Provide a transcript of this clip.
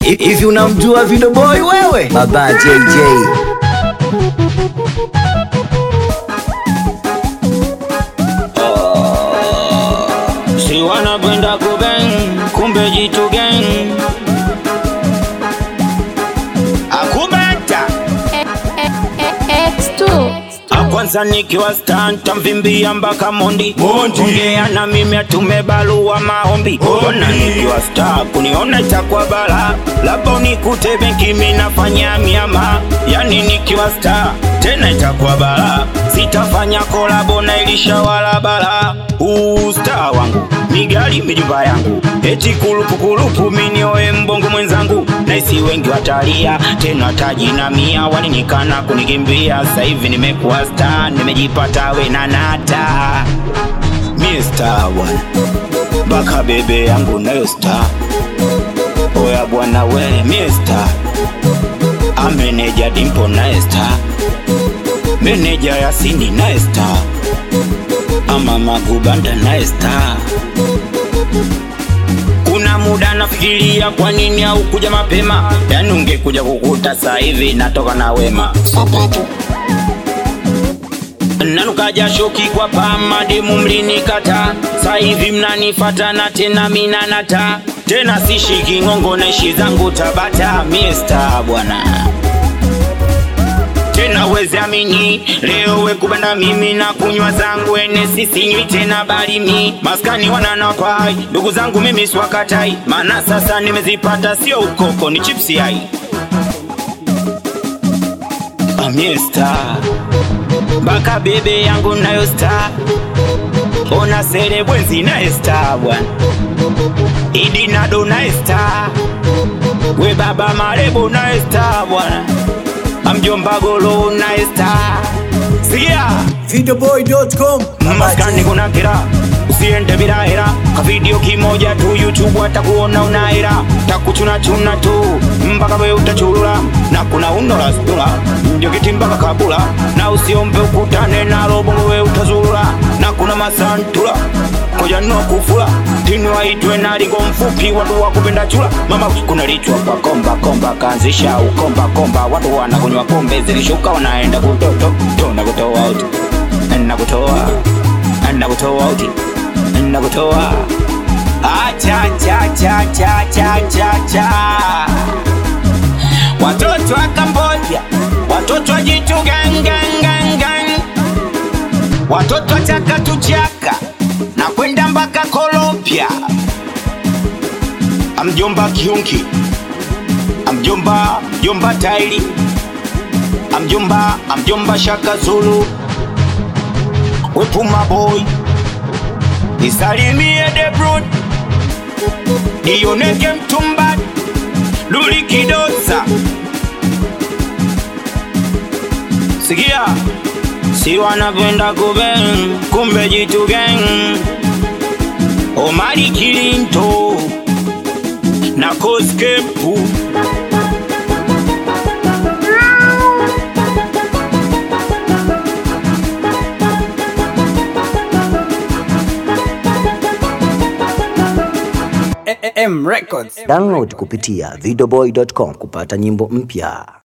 Hivi unamjua Video Boy wewe? Baba JJ. Si wanapenda kubeng, kumbe jitu gang. Akubeta X2 akwanza nikiwa stanta mvimbia mpaka mondi ongea na mimi atume barua maombi ona nikiwa star kuniona itakuwa bala labda unikute benki mi nafanya miama yani nikiwa star tena itakuwa bala sitafanya kolabo na ilishawala bala usta wangu migali mijumba yangu eti kulupukulupu minioe mbongo mwenzangu naisi wengi watalia tena tajinamia walinikana kunikimbia sasa hivi nimekuwa star nimejipata we na nata mie star bwana mpaka bebe yangu nayo star oya bwana we mie star ameneja dimpo naye star meneja yasini naye star ama magubanda naye star kuna muda nafikiria kwa nini au kuja mapema yani ungekuja kukuta saa hivi natoka na wema nanuka jashoki kwa pama demu mlinikata saa hivi mnanifata na tena minanata tena sishiki ngongo naishi zangu tabata miesta bwana tena wezi amini leo wekubanda mimi na kunywa zangu ene sisinywi tena bali mi maskani wananakwai ndugu zangu mimi swakatai maana sasa nimezipata sio ukoko ni chipsi ai amiesta mpaka bebe yangu nayo sta ona sere bwenzi naye sta bwana idi nado naye sta we baba marebo naye sta bwana amjomba golo naye sta sikia Videoboy.com. maskani kuna kira usiende bila hera ka video kimoja tu youtube atakuona una hera takuchunachuna tu mpaka we utachulula na kuna unorasdula ndio kiti mpaka kabula na usiombe ukutane na robongo we utazulula na kuna masantula koja no kufula tini waitwe na ligo mfupi watu wa kupenda chula mama kuna lichwa kwa komba komba kaanzisha ukomba komba watu wanakunywa pombe zilishuka wanaenda kutoto to na kutoa out na kutoa na kutoa out na kutoa acha cha cha cha cha cha cha watoto wa Kambodia watoto wa jitu gang gang gang gang watoto wa chaka tu chaka na kwenda mpaka Colombia amjomba kiunki amjomba jomba tairi amjomba amjomba shaka zulu wepuma boy nisalimie debrod nioneke mtumba lulikidosa sikia si wanapenda kuben kumbe jitu gang omari kilinto na koskepu M Records. Download kupitia videoboy.com kupata nyimbo mpya.